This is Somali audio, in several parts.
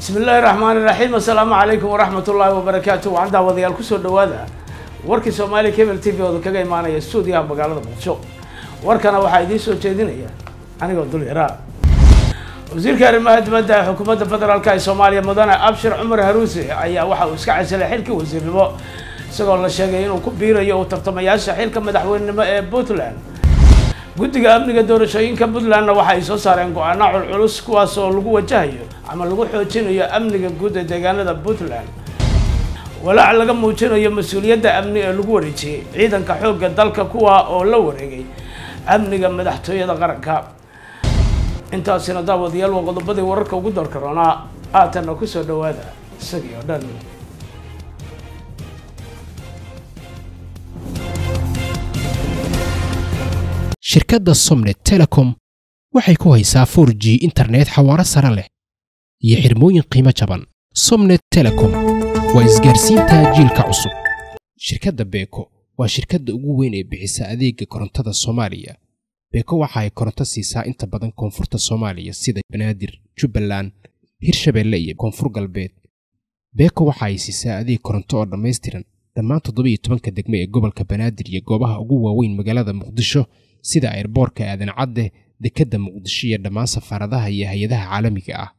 bismi illaahi raxmaani raxiim assalaamu calaykum waraxmat ullaahi wabarakaatu waxaan daawadayaal kusoo dhawaada warkii soomaaliya cable t v ooda kaga imaanaya stuudiyaha magaalada muqdisho warkana waxaa idiin soo jeedinaya anigoo dul yaraa wasiirka arrimaha dibadda ee xukuumadda federaalka ee soomaaliya mudane abshir cumar haruuse ayaa waxa uu iska casilay xilkii wasiirnimo isagoo la sheegay inuu ku biirayo u tartamayaasha xilka madaxweynenimo ee puntland guddiga amniga doorashooyinka puntlandna waxa ay soo saareen go-aano culculus kuwaas oo lagu wajahayo ama lagu xoojinayo amniga guud ee deegaanada puntland walaac laga muujinayo mas-uuliyadda amni ee lagu wareejiyey ciidanka xoogga dalka kuwa oo la wareegay amniga madaxtooyada qaranka intaasina daawadayaal waa qodobadii wararka ugu doorka roonaa haatanna kusoo dhawaada isagii oo dhan shirkadda somnet telecom waxay ku haysaa 4 g internet xawaaro sare leh iyo xirmooyin qiimo jaban somnet telecom waa isgaarsiinta jiilka cusub shirkadda beeko waa shirkadda ugu weyn ee bixisa adeega korontada soomaaliya beeko waxa ay koronto siisaa inta badan koonfurta soomaaliya sida banaadir jubbaland hirshabeelle iyo koonfur galbeed beeko waxa ay siisaa adeeg koronto oo dhammaystiran dhammaan toddoba iyo tobanka degme ee gobolka banaadir iyo goobaha ugu waaweyn magaalada muqdisho sida airboorka aadan cadde dekedda muqdisho iyo dhammaan safaaradaha iyo hay-adaha caalamiga ah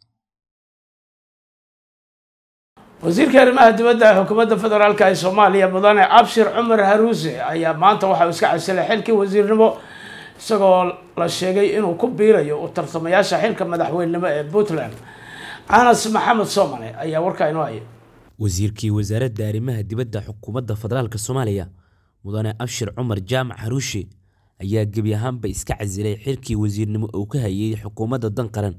wasiirka arrimaha dibadda ee xukuumadda federaalka ee soomaaliya mudane abshir cumar haruuse ayaa maanta waxa uu iska casilay xilkii wasiirnimo isagoo la sheegay inuu ku biirayo u tartamayaasha xilka madaxweynenimo ee puntland anas maxamed soomane ayaa warkaa inoo haya wasiirkii wasaaradda arrimaha dibadda xukuumadda federaalk soomaaliya mudane abshir cumar jaamac haruushe ayaa gebi ahaanba iska casilay xilkii wasiirnimo uu ka hayay xukuumadda dan qaran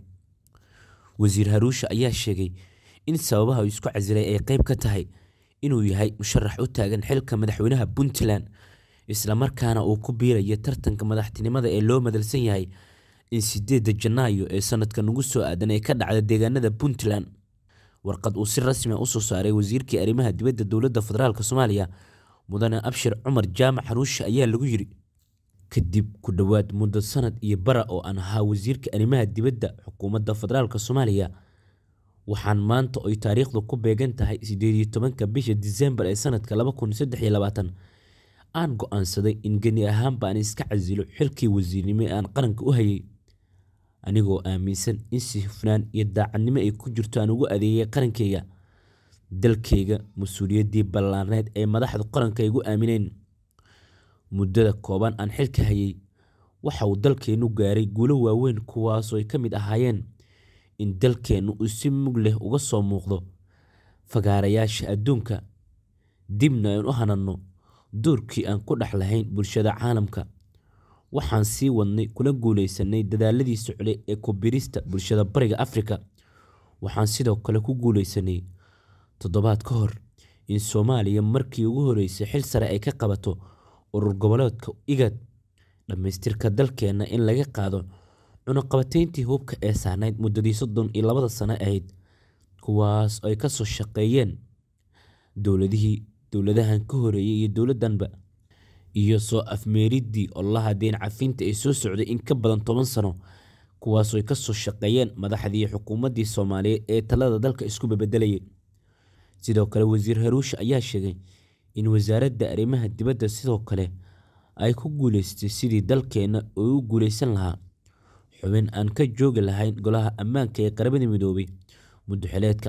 wasiir haruushe ayaa sheegay in sababaha uu isku casilay ay qeyb ka tahay inuu yahay musharax u taagan xilka madaxweynaha puntland islamarkaana uu ku biirayo tartanka madaxtinimada ee loo madalsan yahay in sideedda janaayo ee sanadka nagu soo aadan ay ka dhacda deegaanada puntland warqad uu si rasmi a usoo saaray wasiirkii arrimaha dibadda dowladda federaalk soomaaliya mudane abshir cumar jaamac haruushe ayaa lagu yiri kadib ku dhowaad muddo sanad iyo bara oo aan ahaa wasiirka arrimaha dibadda xukuumadda federaalk soomaaliya waxaan maanta oy taariikhdu ku beegan tahay sideed iyo tobanka bisha disembar ee sanadka laba kun saddex iyo labaatan aan go-aansaday in geni ahaanba aan iska casilo xilkii wasiirnimo ee aan qaranka u hayay anigoo aaminsan in si hufnaan iyo daacadnimo ay ku jirto aan ugu adeegay qarankayga dalkayga mas-uuliyaddii ballaarneed ee madaxda qaranka igu aamineen muddada kooban aan xilka hayay waxa uu dalkeennu gaaray guulo waaweyn kuwaasoo ay ka mid ahaayeen in dalkeennu uu si mug leh uga soo muuqdo fagaarayaasha adduunka dibna aan u hananno doorkii aan ku dhex lahayn bulshada caalamka waxaan sii wadnay kuna guulaysanay dadaaladii socday ee ku birista bulshada bariga afrika waxaan sidoo kale ku guulaysanay toddobaad ka hor in soomaaliya markii ugu horeysay xil sare ay ka qabato urur goboleedka igad dhammaystirka dalkeenna in laga qaado cunuqabateyntii hubka ee saarnayd muddadii soddon iyo labada sano ahayd kuwaas ay ka soo shaqeeyeen dowladihii dowladahan ka horeeyay iyo dowladdanba iyo soo afmeeriddii olaha deen cafinta ee soo socday in ka badan toban sano kuwaasoo ay ka soo shaqeeyeen madaxdii xukuumaddii soomaaliyeed ee talada dalka isku bebedelayay sidoo kale wasiir haruushe ayaa sheegay in wasaaradda arrimaha dibadda sidoo kale ay ku guuleystay sidii dalkeenna uu u guulaysan lahaa xubin aan ka joogi lahayn golaha ammaanka ee qaramada midoobay muddoxileedka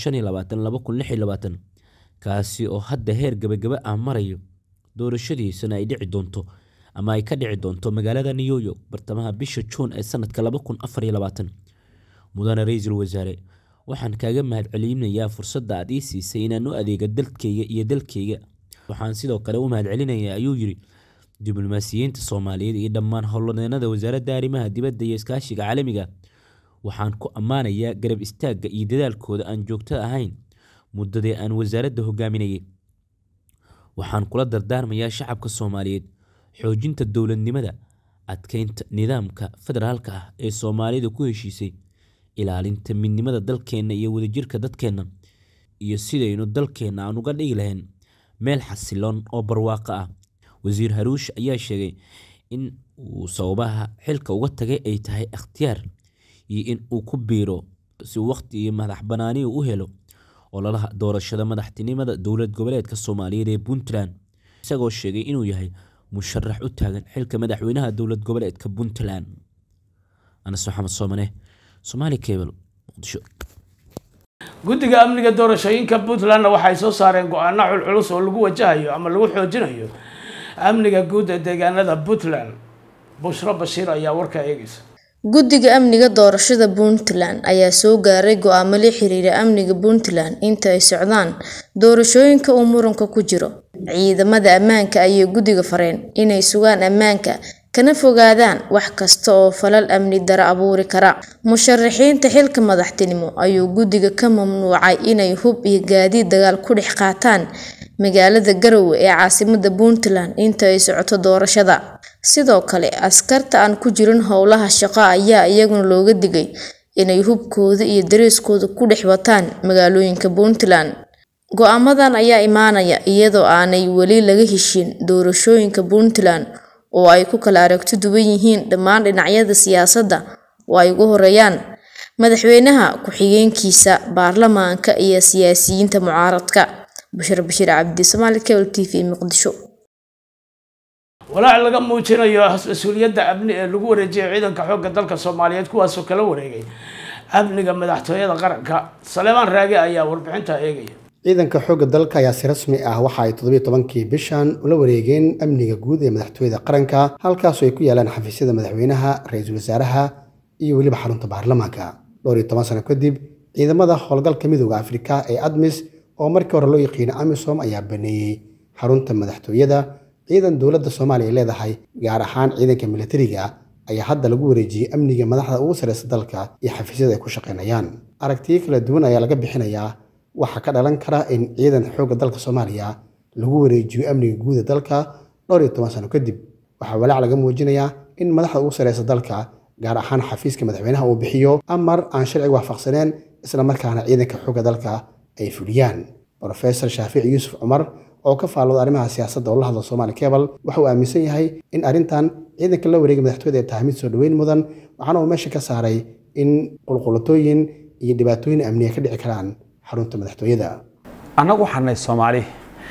kaasi oo hadda heer gabagaba ah marayo doorashadiisana ay dhici doonto ama ay ka dhici doonto magaalada new york bartamaha bisha juun ee sanadka mudane ra-iisul wasaare waxaan kaaga mahadcelinayaa fursadda aad ii siisay inaan u adeega dalkayga iyo dalkayga waxaan sidoo kale u mahadcelinayaa ayuu yiri diblomaasiyiinta soomaaliyeed iyo dhammaan howlwadeenada wasaaradda arrimaha dibadda iyo iskaashiga caalamiga waxaan ku ammaanayaa garab istaagga iyo dadaalkooda aan joogto ahayn muddadii aan wasaaradda hogaaminayay waxaan kula dardaarmayaa shacabka soomaaliyeed xoojinta dowladnimada adkeynta nidaamka federaalka ah ee soomaalida ku heshiisay ilaalinta midnimada dalkeenna iyo wadajirka dadkeenna iyo sidaynu dalkeenna aan uga dhigi lahayn meel xasiloon oo barwaaqo ah wasiir haruush ayaa sheegay in uu sababaha xilka uga tagay ay tahay ikhtiyaar iyo in uu ku biiro si waqti iyo madax banaani u helo ololaha doorashada madaxtinimada dowlad goboleedka soomaaliyeed ee puntland isagoo sheegay inuu yahay musharax u taagan xilka madaxweynaha dowlad goboleedka puntland anas maxamed soomane somaali cable muqdisho guddiga amniga doorashooyinka puntlandna waxay soo saareen go-aano culculus oo lagu wajahayo ama lagu xoojinayo amniga guud ee deegaanada puntland bushro bashiir ayaa warkaa eegaysa guddiga amniga doorashada puntland ayaa soo gaaray go-aamo la xiriira amniga puntland inta ay socdaan doorashooyinka uu muranka ku jiro ciidamada ammaanka ayay guddiga fareen inay sugaan ammaanka kana fogaadaan wax kasta oo falal amni daro abuuri kara musharaxiinta xilka madaxtinimo ayuu guddiga ka mamnuucay inay hub iyo gaadiid dagaal ku dhex qaataan magaalada garowe ee caasimada puntland inta ay socoto doorashada sidoo kale askarta aan ku jirin howlaha shaqo ayaa iyaguna looga digay inay hubkooda iyo dareeskooda ku dhex wataan magaalooyinka puntland go-aamadan ayaa imaanaya iyadoo aanay weli laga heshin doorashooyinka puntland oo ay ku kala aragti duwan yihiin dhammaan dhinacyada siyaasadda oo ay ugu horeeyaan madaxweynaha ku-xigeenkiisa baarlamaanka iyo siyaasiyiinta mucaaradka bashir bashiir cabdi somaali cable t v muqdisho walaac laga muujinayo mas-uuliyadda amni ee lagu wareejiyay ciidanka xoogga dalka soomaaliyeed kuwaasoo kala wareegay amniga madaxtooyada qaranka saleemaan raage ayaa warbixinta eegaya ciidanka xoogga dalka ayaa si rasmi ah waxa ay toddobiyo tobankii bishan ula wareegeen amniga guud ee madaxtooyada qaranka halkaasoo ay ku yaalaan xafiisyada madaxweynaha ra-iisul wasaaraha iyo weliba xarunta baarlamaanka dhowr iyo toban sano kadib ciidamada howlgalka midooda afrika ee admis oo markii hore loo yaqiino amisom ayaa baneeyey xarunta madaxtooyada ciidan dowladda soomaaliya ay leedahay gaar ahaan ciidanka militariga ayaa hadda lagu wareejiyey amniga madaxda ugu sareysa dalka iyo xafiisyada ay ku shaqaynayaan aragtiyo kala duwan ayaa laga bixinayaa waxaa ka dhalan kara in ciidan xoogga dalka soomaaliya lagu wareejiyo amniga guuda dalka dhowr iyo toban sano kadib waxaa walaac laga muujinayaa in madaxda ugu sareysa dalka gaar ahaan xafiiska madaxweynaha uu bixiyo amar aan sharciga waafaqsaneen isla markaana ciidanka xoogga dalka ay fuliyaan rofesor shaafici yuusuf cumar oo ka faallooda arrimaha siyaasadda oo la hadla somaali cebal waxa uu aaminsan yahay in arrintan ciidanka la wareegay madaxtooyada ay tahay mid soo dhoweyn mudan waxaana uu meesha ka saaray in qulqulatooyin iyo dhibaatooyin amniya ka dhici karaan xarunta madaxtooyada annagu waxaan nahay soomaali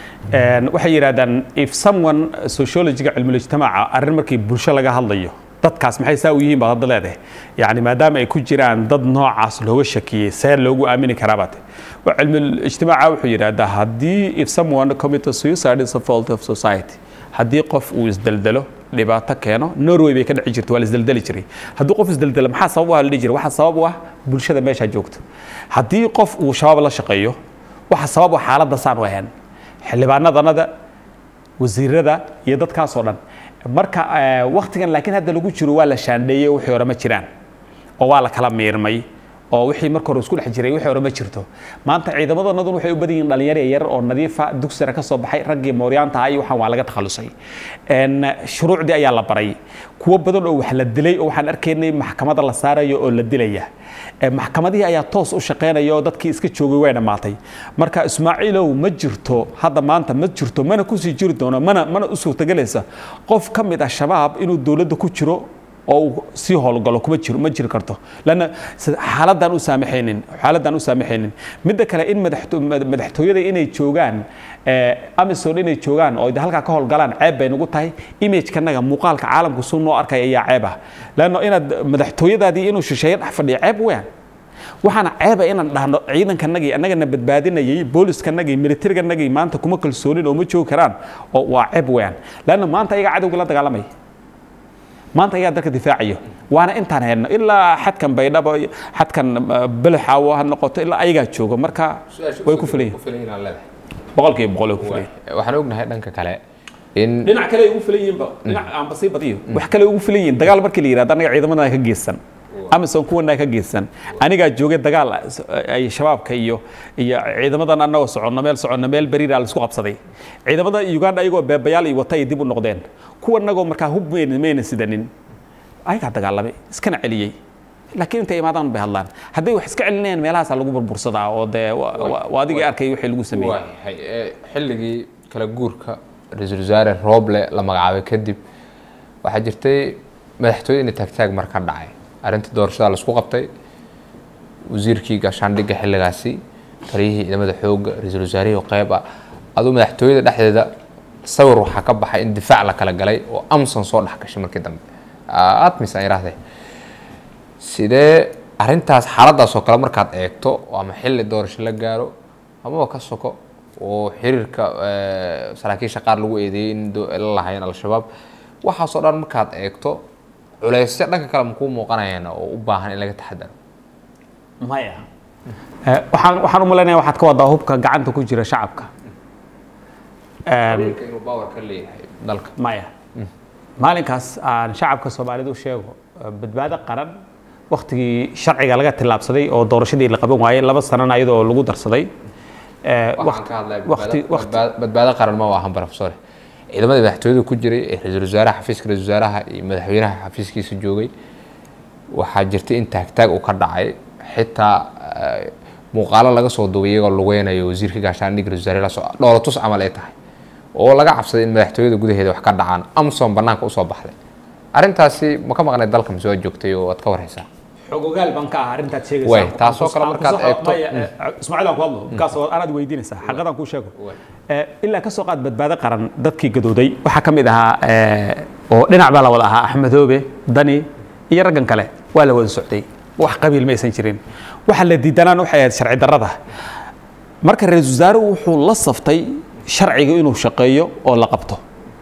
waxay yidhahdaan if someone sociologiga cilmulijtimaaca arrin markii bulsho laga hadlayo dadkaas maxay saa u yihiin baad hadda leedahay yacni maadaama ay ku jiraan dad noocaas looga shakiyey see loogu aamini karaabate cilmulijtimaaca wuxuu yidhaahdaa haddii if someone commit suicide is a fault of society haddii qof uu isdeldelo dhibaato keeno norway bay ka dhici jirta waa la isdeldeli jiray haddii qof isdeldelo maxaa sabab u ah la dhihi jiray waxaa sabab u ah bulshada meesha joogto haddii qof uu shabaab la shaqeeyo waxaa sabab u ah xaaladda saan u ahayn xildhibaanadanada wasiirada iyo dadkaasoo dhan marka waktigan laakiin hadda lagu jiro waa la shaandheeyey wixii hore ma jiraan oo waa la kala miirmay oo wixii marka hore isku dhex jiray wixii hore ma jirto maanta ciidamadanadun waxay u badan yihiin dhalinyaro yar oo nadiifa dugsara ka soo baxay raggii mooryaanta ah iyo waxaan waa laga takhalusay shuruucdii ayaa la baray kuwo badan oo wax la dilay oo waxaan arkaynay maxkamada la saarayo oo la dilaya maxkamadihii ayaa toos u shaqaynaya oo dadkii iska joogay way dhammaatay marka ismaaciilow ma jirto hadda maanta ma jirto mana kusii jiri doono mana mana u suurtagelaysa qof ka mid ah shabaab inuu dowladda ku jiro oo uu sii howlgalo kuma jiro ma jiri karto lanna xaaladaan u saamaxaynin xaaladaan u saamaxaynin midda kale in madaxtooyada inay joogaan amazon inay joogaan oo halkaa ka howlgalaan ceeb bay nagu tahay imagekanaga muuqaalka caalamku suu noo arkaya ayaa ceeb ah lanno inaad madaxtooyadaadii inuu shisheeye dhex fadhiyo ceeb weyn waxaana ceeba inaan dhahno ciidankanagii annagana badbaadinayay booliiskanagii militariganagii maanta kuma kalsoonin oo ma joogi karaan oo waa ceeb weyn lanna maanta ayaga cadowga la dagaalamaya maanta ayaa dalka difaacayo waana intaan hayno ilaa xadkan baydhabo xadkan belexaawo ha noqoto ilaa ayagaa joogo marka way ku filan yihiin boqolkiiba boqol way ku filan yihiin waxaan ognahay dhanka kale in dhinac kale ay ugu filan yihiinba dhinac aanba sii badiyo wax kale ugu filan yihiin dagaal markii la yidhahdo annaga ciidamada ka geesan amazon kuwana ka geesan anigaa joogay dagaal ay shabaabka iyo iyo ciidamadan annagoo soconno meel soconno meel beriira la isku qabsaday ciidamada uganda ayagoo beebayaal iyo wata ay dib u noqdeen kuwa annagoo markaa hub mayna sidanin ayagaa dagaalamay iskana celiyey laakiin intay imaadaan bay hadlaan hadday wax iska celinayaan meelahaasaa lagu burbursadaa oo dee waa adigii arkay wixii lagu sameeyey waayahay xilligii kala guurka ra-iisul wasaare rooble la magacaabay kadib waxaa jirtay madaxtooye inay taagtaag mar ka dhacay arrintii doorashada laisku qabtay wasiirkii gaashaandhigga xilligaasi taliyihii ciidamada xoogga ra-iisul wasaarihii qeyb ah aduu madaxtooyada dhexdeeda sawir waxaa ka baxay in difaac la kala galay oo amson soo dhex gashay markii dambe admis aan yidhaahday sidee arrintaas xaaladaas oo kale markaad eegto ama xilli doorasho la gaaro amaba ka soko oo xiriirka saraakiisha qaar lagu eedeeyey in la lahayn al-shabaab waxaasoo dhan markaad eegto culeysyo dhanka kale makuu muuqanayaan oo u baahan in laga taxadaro maya waxaan waxaan u malaynaya waxaad ka wadaa hubka gacanta ku jira shacabka inuu power ka leeyahay dalka maya maalinkaas aan shacabka soomaalida u sheego badbaado qaran waktigii sharciga laga tillaabsaday oo doorashadii la qaban waayey laba sanana iyadoo lagu darsaday waxaan ka hadlaya badbaado qaran ma ahan professor ciidamada madaxtooyada ku jiray ee ra-iisul wasaaraha xafiiska ra-isul wasaaraha iyo madaxweynaha xafiiskiisa joogay waxaa jirtay in taagtaag uu ka dhacay xitaa muuqaalo laga soo duubay iyagoo lugeynayo wasiirka gaashaandhigga ra-isul wasaare lasoo dhoolatus camal ay tahay oo laga cabsaday in madaxtooyada gudaheeda wax ka dhacaan amson banaanka usoo baxday arrintaasi ma ka maqnay dalka mise waa joogtay oo waad ka warhaysaa xogogaal baan ka ah arrintaad sheegaysaa way taasoo kale markaad eegto ismaaciil aan ku hadlo markaas anaad weydiinaysaa xaqadaan kuu sheego ilaa ka soo qaad badbaado qaran dadkii gadooday waxaa ka mid ahaa oo dhinac baa la wada ahaa axmedoobe dani iyo raggan kale waa la wada socday wax qabiil ma aysan jirin waxa la diidanaan waxay ahayd sharci darrada marka ra-iisul wasaaruhu wuxuu la saftay sharciga inuu shaqeeyo oo la qabto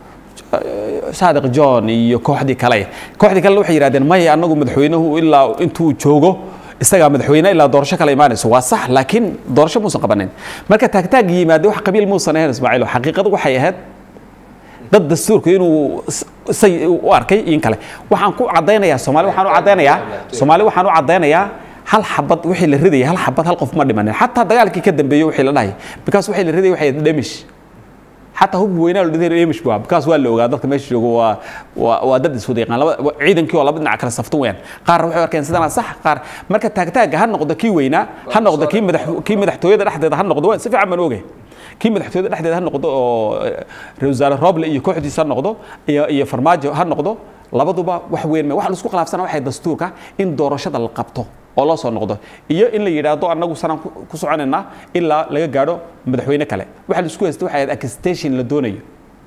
saadiq john iyo kooxdii kale kooxdii kale waxay yidhahdeen maya annagu madaxweynuhu ilaa intuu joogo isagaa madaxweyne ilaa doorasho kale imaanayso waa sax laakiin doorasho muusan qabanin marka taagtaag yimaade wax qabiil muusan ahayn ismaaciil xaqiiqadu waxay ahayd dad dastuurka inuu say u arkay in kale waxaan ku cadaynayaa soomaali waxaan u cadaynayaa soomaali waxaan u cadaynayaa hal xabad wixii la ridayay hal xabad hal qof ma dhimanin xataa dagaalkii ka dambeeyey wixii la dhahay because wixii la ridayay waxay dhamish xataa hubka weynaa la dhideen emish baa because waa la ogaa dadka meesha joogo waa waa waa dad iswada yaqaan laba ciidankii oo laba dhinac kala saftan weeyaan qaar waxay arkeen sidana sax qaar marka taagtaaga ha noqdo kii weynaa ha noqdo kii madax kii madaxtooyada dhexdeeda ha noqdo waa si fiican baan ogay kii madaxtooyada dhexdeeda ha noqdo oo ra-iisul wasaare roble iyo kooxdiisa ha noqdo iyo iyo farmaajo ha noqdo labaduba wax weyn ma wax la isku khilaafsana waxay dastuurka in doorashada la qabto oo loo soo noqdo iyo in la yidhaahdo annagu sanaan ku soconaynaa ilaa laga gaadho madaxweyne kale waxa la isku haysta waxay ahayd accustation la doonayo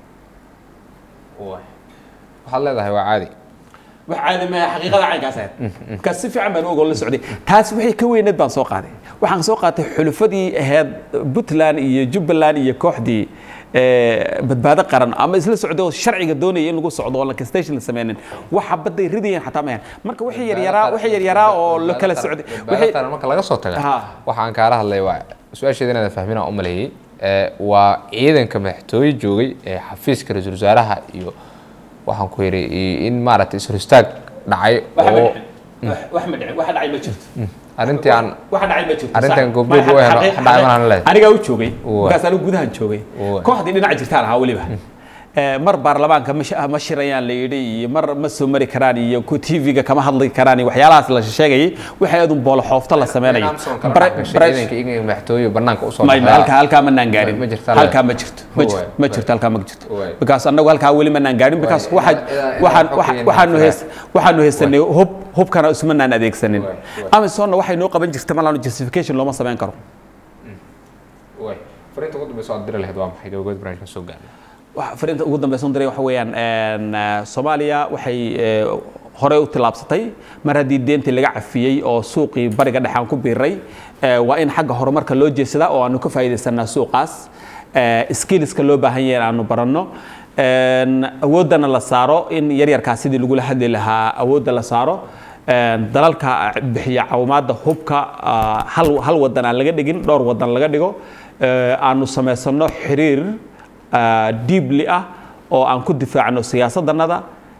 waxaad leedahay waa caadi wax caadi ma xaqiiqada caynkaas ahayd markaas si fiican baan ogoo la socday taas wixii ka weyneed baan soo qaaday waxaan soo qaatay xulufadii ahayd puntland iyo jubbaland iyo kooxdii badbaado qaran ama isla socdo sharciga doonaya in lagu socdo oo lankastation la sameynin waxa badday ridayeen xataa mayan marka wixii yaryaraa wixii yaryaraa oo la kala socday wixii marka laga soo taga waxaan kaala hadlay waa su-aasheeda inaad fahminaa u maleeyey waa ciidanka madaxtooye joogay ee xafiiska ra-iisul wasaaraha iyo waxaan ku yidhi in maaragtay ishoristaag dhacay oo wax ma dhicin wax dhacay ma jirto arrintii aan wax dhacay ma jirto arrintan goobjoog u helo wax dhacay manaan leedahay anigaa u joogay markaas anigu gudahan joogay kooxdii dhinaca jirtaan ahaa weliba mar baarlamaanka ma shirayaan la yidhi iyo mar ma soo mari karaan iyo tv-ga kama hadli karaan iyo waxyaalahaas la sheegayay waxay adun boolo xoofto la sameynayo madaxtooye banaanka usoo halkaa halkaa manaan gaarin halkaa ma jirto ma jirto ma jirto halkaa ma jirto because annagu halkaa weli manaan gaarin because waxaan waxaanu heys waxaanu haysanay hub hubkana ismanaan adeegsanin amisonna waxay noo qaban jirta malaanu justification looma sameyn karo fariinta ugu dambeysa aad diri lahayd waa maxay gabagabada barnaamijka soo gaarnay fariinta ugu dambeysa diray waxa weeyaan soomaaliya waxay horey u tillaabsatay mar haddii deentii laga cafiyey oo suuqii bariga dhexe aan ku biiray waa in xagga horumarka loo jeesadaa oo aanu ka faa'iidaysanaa suuqaas skillska loo baahan yahay aanu baranno awooddana la saaro in yaryarkaa sidii lagula hadli lahaa awoodda la saaro dalalka bixiya caawimaadda hubka hal hal wadan aan laga dhigin dhowr wadan laga dhigo aanu samaysano xiriir diibli ah oo aan ku difaacno siyaasaddanada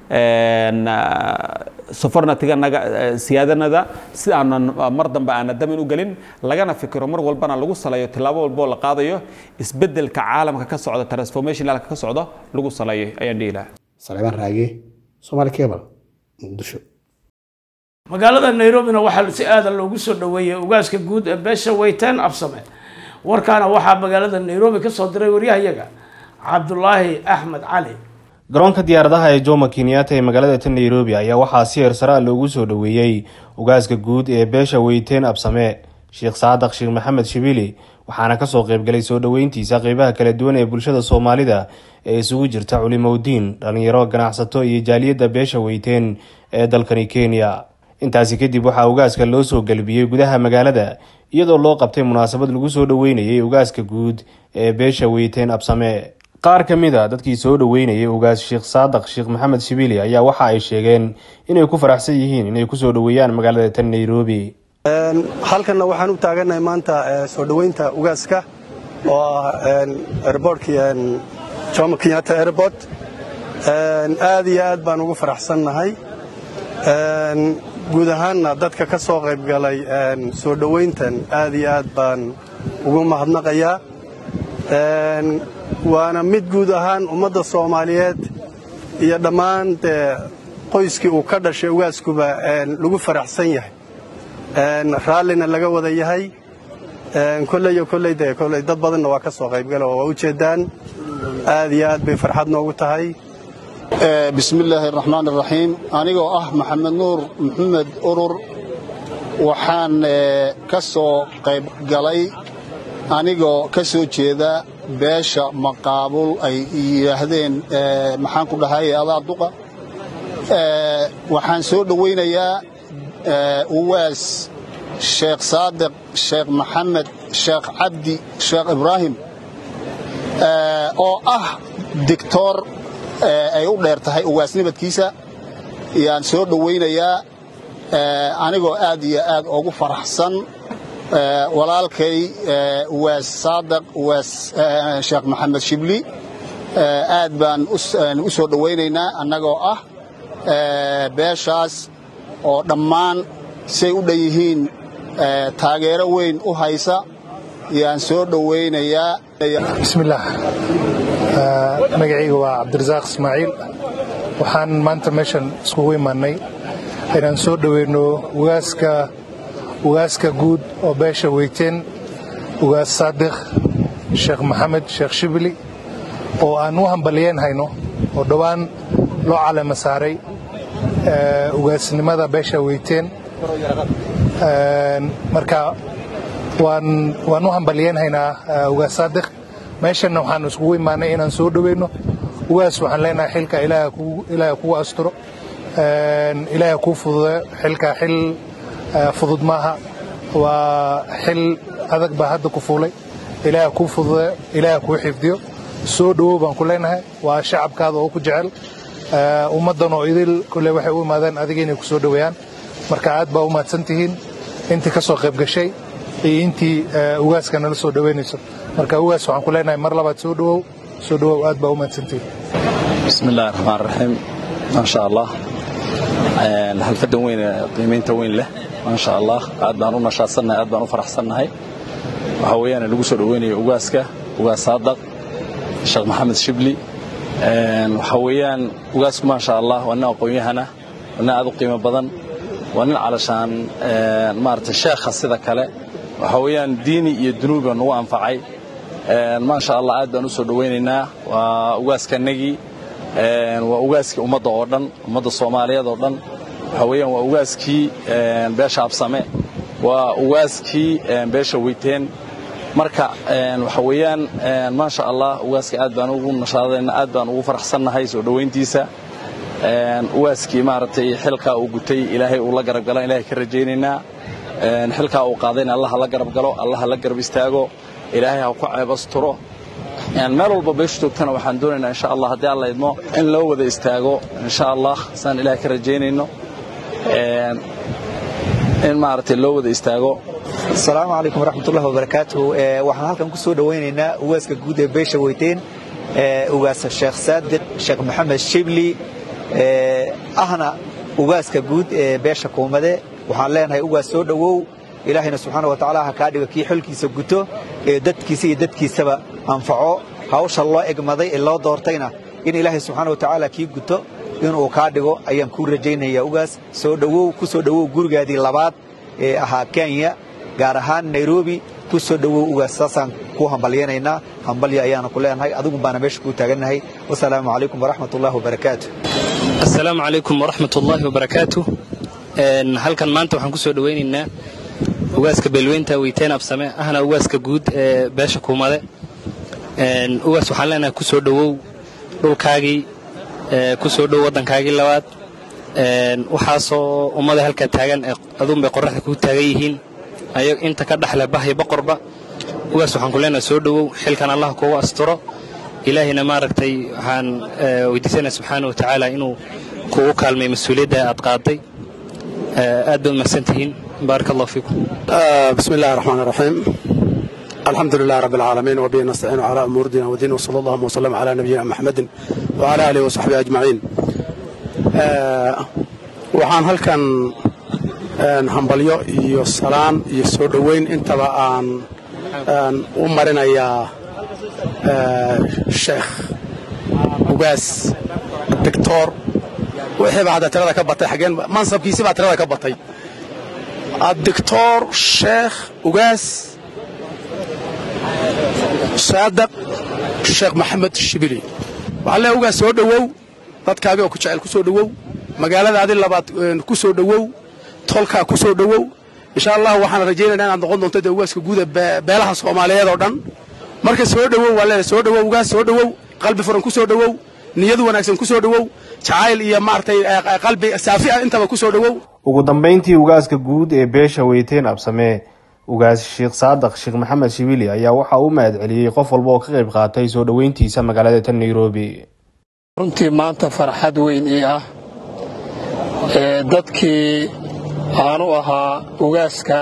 sofornatiganaga siyaadanada si aanan mar dambe aana damin u gelin lagana fikiro mar walbana lagu saleeyo tillaabo walboo la qaadayo isbeddelka caalamka ka socda transformationalka ka socda lagu saleeyo ayaan dhihi lahaa saleebaan raage soomaali cable muqdisho magaalada nairobina waxaa si aadan loogu soo dhoweeyey ugaaska guud ee beesha weyteen absame warkaana waxaa magaalada nairobi ka soo diray waryahayaga cabdulaahi axmed cali garoonka diyaaradaha ee jomo kenyatta ee magaalada tan nairobi ayaa waxaa si heersara loogu soo dhoweeyey ugaaska guud ee beesha weyteen absame sheekh saadaq sheekh maxamed shibili waxaana kasoo qeybgalay soo dhoweyntiisa qeybaha kala duwan ee bulshada soomaalida ee isugu jirta culimowdiin dhalinyaro ganacsato iyo jaaliyadda beesha weyteen ee dalkani kenya intaasi kadib waxaa ugaaska loo soo galbiyey gudaha magaalada iyadoo loo qabtay munaasabad lagu soo dhoweynayay ugaaska guud ee beesha weyteen absame qaar ka mid a dadkii soo dhoweynayay ugaas sheekh saadaq sheekh maxamed shibili ayaa waxa ay sheegeen inay ku faraxsan yihiin inay kusoo dhoweeyaan magaalada tan nairobi halkanna waxaan u taaganahay maanta soo dhoweynta ugaaska oo ah airbortkii jomo kenyatta airport aad iyo aad baan ugu faraxsannahay guud ahaanna dadka ka soo qaybgalay soo dhoweyntan aad iyo aad baan ugu mahadnaqayaa waana mid guud ahaan ummadda soomaaliyeed iyo dhammaan dee qoyskii uu ka dhashay ugaaskuba lagu faraxsan yahay raallina laga wada yahay kolleyo kolley dee kolley dad badanna waa ka soo qaybgala oo waa u jeeddaan aad iyo aad bay farxad noogu tahay bismillaahi araxmaan araxiim anigoo ah maxamed nuur maxamed urur waxaan ka soo qayb galay anigoo ka soo jeeda beesha maqaabul ay yidhaahdeen maxaan ku dhahay adaa duqa waxaan soo dhowaynayaa uwaas sheekh saadiq sheekh maxamed sheekh cabdi sheekh ibraahim oo ah dictor ay u dheer tahay uwaasnimidkiisa yaan soo dhowaynayaa anigoo aad iyo aad ugu faraxsan walaalkay uwaas saadiq uwaas sheekh maxamed shibli aad baan u soo dhowaynaynaa annagoo ah beeshaas oo dhammaan say u dhan yihiin taageero weyn u haysa yaan soo dhowaynayaa bismillaah magacayga waa cabdirasaaq ismaaciil waxaan maanta meeshan iskugu imaannay inaan soo dhoweyno ugaaska ugaaska guud oo beesha weyteen ugaas saadiq sheekh maxamed sheekh shibili oo aan u hambaliyeen hayno oo dhowaan loo calema saaray ugaasnimada beesha weyteen marka waan u hambaliyeen haynaa ugaas saadiq meeshanna waxaan iskugu imaanay inaan soo dhoweyno ugaas waxaan leenahay xilka ilaaha kugu asturo ilaaha kuu fududeyo xilka xil fudud maaha waa xil adag baa hadda ku fuulay ilaaha kuu fududeyo ilaaha kuu xifdiyo soo dhowow baan ku leenahay waa shacabkaada oo ku jecel ummaddan oo idil kole waxay u imaadeen adiga inay ku soo dhoweeyaan marka aad baa u mahadsan tihiin intii ka soo qayb gashay iyo intii ugaaska nala soo dhoweynayso marka ugaas waxaan ku leenahay mar labaad soo dhowow soo dhowow aad baa u mahadsan tihiin bismi illahi raxmaan raxiim maasha allah halfadan weyn qiimaynta weyn leh maasha allah aad baan u nashaadsannahay aad baan u faraxsannahay waxaa weeyaan lagu soo dhoweynayo ugaaska ugaas saadaq sheekh maxamed shibli waxaa weeyaan ugaasku maasha allah waa nin aqoon-yahana waa nin aad u qiimo badan waa nin calashaan maarata sheekha sida kale waxaa weeyaan diini iyo dunuubi baa nagu anfacay maasha allah aad baan u soo dhoweynaynaa waa ugaaskanagii waa ugaaskii ummadda oo dhan ummadda soomaaliyeed oo dhan waxaa weeyaan waa ugaaskii beesha absame waa ugaaskii beesha weyteen marka waxa weeyaan maasha allah ugaaska aad baan ugu nashaadayna aad baan ugu faraxsannahay soo dhoweyntiisa ugaaskii maaragtay xilkaa uu gutay ilaahay uu la garab galan ilahay ka rajaynaynaa xilkaa uu qaadayna allah ha la garab galo allah ha la garab istaago ilaahay ha ku ceebasturo meel walba beeshu joogtana waxaan doonaynaa insha allah haddii alla idmo in loo wada istaago insha allah saan ilahay ka rajaynayno in maaragtay loo wada istaago asalaamu calaykum waraxmatullahi wabarakaatuhu waxaan halkan ku soo dhowaynaynaa ugaaska guud ee beesha weyteen ugaas sheekh saadiq sheekh maxamed shibli ahna ugaaska guud ee beesha kuumade waxaan leenahay ugaas soo dhowow ilaahayna subxaana wa tacaala ha kaa dhigo kii xilkiisa guto ee dadkiisa iyo dadkiisaba anfaco hawsha loo egmaday ee loo doortayna in ilaahay subxaana wa tacaala kii guto inuu kaa dhigo ayaan kuu rajaynaya ugaas soo dhowow ku soo dhowow gurigaadii labaad ee ahaa kenya gaar ahaan nairobi ku soo dhowow ugaas saasaan kuu hambalyanaynaa hambalyo ayaana ku leenahay adigu baana meesha kuu taagannahay wasalaamu calaykum waraxmat ullahi wabarakaatu asalaamu calaykum waraxmat ullaahi wabarakaatu halkan maanta waxaan ku soo dhowaynaynaa ugaaska beelweynta weyteen absame ahna ugaaska guud ee beesha kuumade ugaas waxaan leenahay ku soo dhowow dhulkaagii ku soo dhow waddankaagii labaad waxaasoo ummada halkaa taagan aduunbay qorraxda kuu taagan yihiin ayag inta ka dhexle bahyo boqorba ugaas waxaan ku leenahay soo dhowow xilkan allah kugu asturo ilaahayna maaragtay waxaan weydiisanaya subxaana wa tacaala inuu kugu kaalmay mas-uuliyadda aad qaaday aad baad mahadsantihiin baarak allah fiikum بسم الله الرحمن الرحيم الحمد لله رب العالمين وبه نستعين على أمور دينا ودين وصلى الله وسلم على نبينا محمد وعلى آله وصحبه أجمعين waxaan halkan hambalyo iyo salaan iyo soo dhoweyn intaba aan u marinayaa sheekh ugaas doctor wixii baa hadda tirada ka batay xageen mansabkiisi baa tirada ka batay الدكتور شيخ أوجاس صادق الشيخ محمد الشبيلي وعلى أوجاس سو دhowow dadkaaga oo ku jecel ku soo dhowow magaaladaadii labaad ku soo dhowow tolkaa ku soo dhowow insha allah waxaan rajaynaynaa inaad noqon doonto dee ugaaska guuda beelaha soomaaliyeed oo dhan marka soo dhowow waa leedahay soo dhowow ugaas soo dhowow qalbi furan ku soo dhowow niyad wanaagsan ku soo dhowow jacayl iyo maaragtay qalbi saafi ah intaba ku soo dhowow ugu dambeyntii ugaaska guud ee beesha weyteen absamee ugaas sheekh saadaq sheekh maxamed shibili ayaa waxa uu mahad celiyey qof walba oo ka qayb qaatay soo dhoweyntiisa magaalada tan nairobi runtii maanta farxad weyn ii ah ee dadkii aanu ahaa ugaaska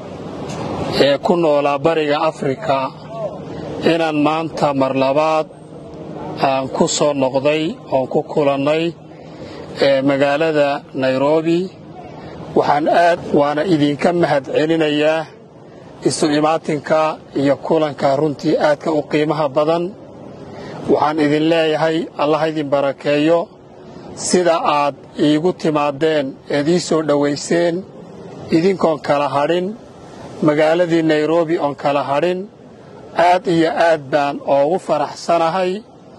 ee ku noolaa bariga afrika inaan maanta mar labaad aan ku soo noqday oon ku kulannay ee magaalada nairobi waxaan aad waana idinka mahad celinayaa isu imaatinka iyo kulanka runtii aadka u qiimaha badan waxaan idin leeyahay allah idin barakeeyo sida aad iigu timaadeen eed ii soo dhowayseen idinkoon kala hadhin magaaladii nairobi oon kala hadhin aad iyo aad baan oogu faraxsanahay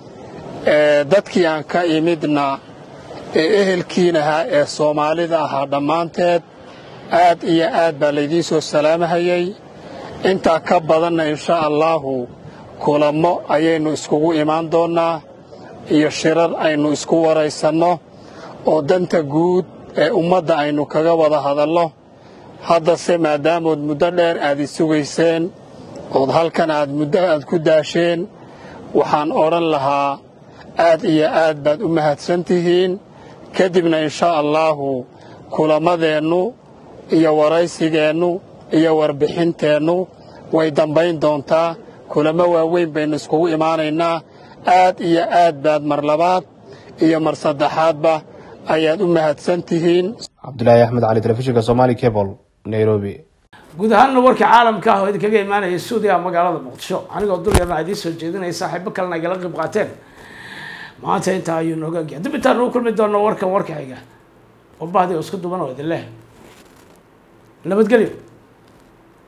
dadkii aan ka imidna ee ehelkiinahaa ee soomaalida ahaa dhammaanteed aad iyo aad baa laydiin soo salaamahayay intaa ka badanna insha allaahu kulammo ayaynu iskugu imaan doonnaa iyo shirar aynu isku waraysanno oo danta guud ee ummadda aynu kaga wada hadalno haddase maadaamood muddo dheer aad i sugayseen ood halkan aad muddo aad ku daasheen waxaan odhan lahaa aad iyo aad baad u mahadsan tihiin kadibna inshaa allaahu kulamadeennu iyo waraysigeennu iyo warbixinteennu way dambayn doontaa kulamo waaweyn baynu iskugu imaanaynaa aad iyo aad baad mar labaad iyo mar saddexaadba ayaad u mahadsan tihiin cabdulaahi axmed cali telefishinka somali cable nairobi guud ahaanna warkii caalamka ah oo idinkaga imaanaya suudiya magaalada muqdisho anigoo dul yarna idiin soo jeedinaya saaxiibo kalena igala qayb qaateen maanta intaa ayuu nooga gaya dib intaan nagu kulmi doono warkan warka xiga oo bahdi oo isku duban oo idin leh nabadgelyo